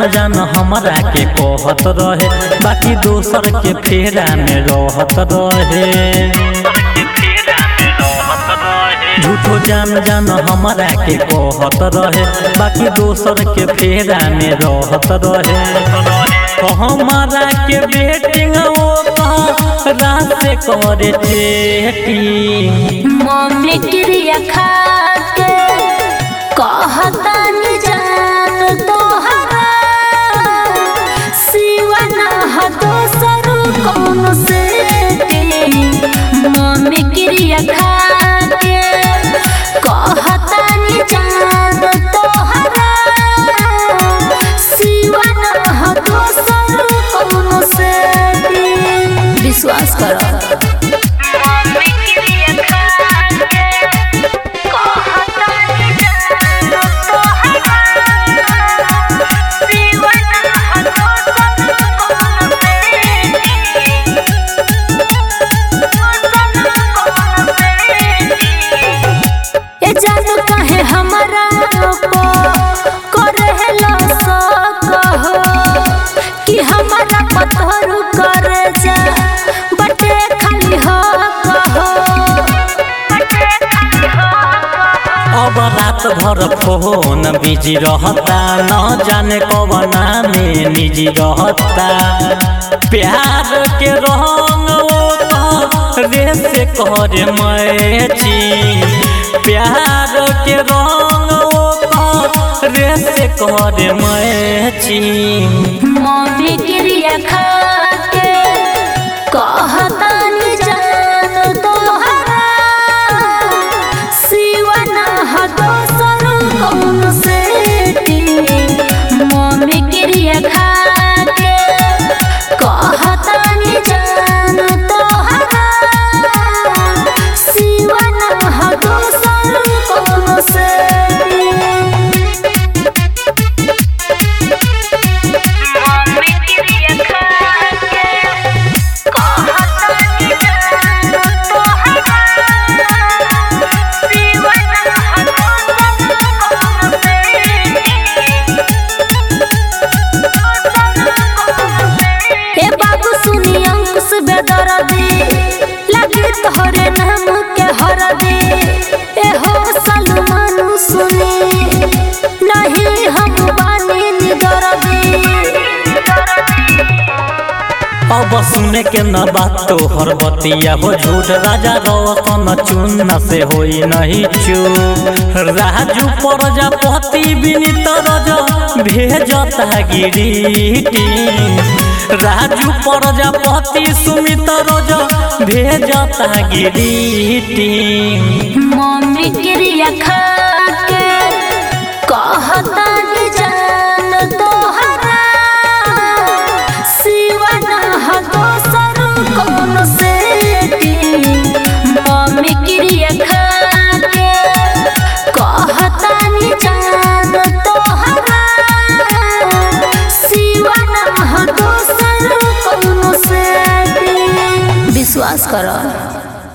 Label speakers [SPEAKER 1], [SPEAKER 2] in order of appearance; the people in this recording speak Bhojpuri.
[SPEAKER 1] जान जान हमरा के कहत रहे बाकी दोसर के फेरा में रहत रहे झूठो जान जान हमरा के कहत रहे बाकी दोसर के फेरा में रहत रहे हमारा के बेटिंग रात से करे चेटिंग
[SPEAKER 2] मम्मी क्रिया खा के कहता नि जान तोहरा सिवा ना ह दोसर कौन से मम्मी क्रिया खा के कहता नि जान तोहरा सिवा ना ह दोसर कौन से विश्वास करो ए जानू काहे हमरा को करेला सकहो कि हमरा पत्थर करे जा बटे खाली हो कहो
[SPEAKER 1] अब रात भर फोन बिजी रहता न जाने कवना में निजी रहता प्यार के रंग वो रे से कर मैची प्यार के रंग वो रे से कर मैची
[SPEAKER 2] मम्मी क्रिया खा के कहता नि जान तोहरा सिवा ना ह दोसर कौन से मम्मी क्रिया खा के कहता नि जान तोहरा सिवा ना ह दोसर कौन से ए बाबू सुनी अंकुश बेदरदी लगे तोहरे नाम के हरदी ए हो सलमान सुनी नहीं हम बानी निदरदी
[SPEAKER 1] अब सुने के न बात तो हर बतिया हो झूठ राजा रोशन चुन से होई नहीं चूप राजू प्रजापति विनीत रज भेजता गिरीटी राजू प्रजापति सुमित रज भेजता गिरीटी
[SPEAKER 2] मम्मी क्रिया खा के कहता नि जान तोहरा सिवा ना ह दोसर कौन से मम्मी क्रिया खा के कहता नि जान तोहरा सिवा ना ह दोसर कौन से विश्वास करो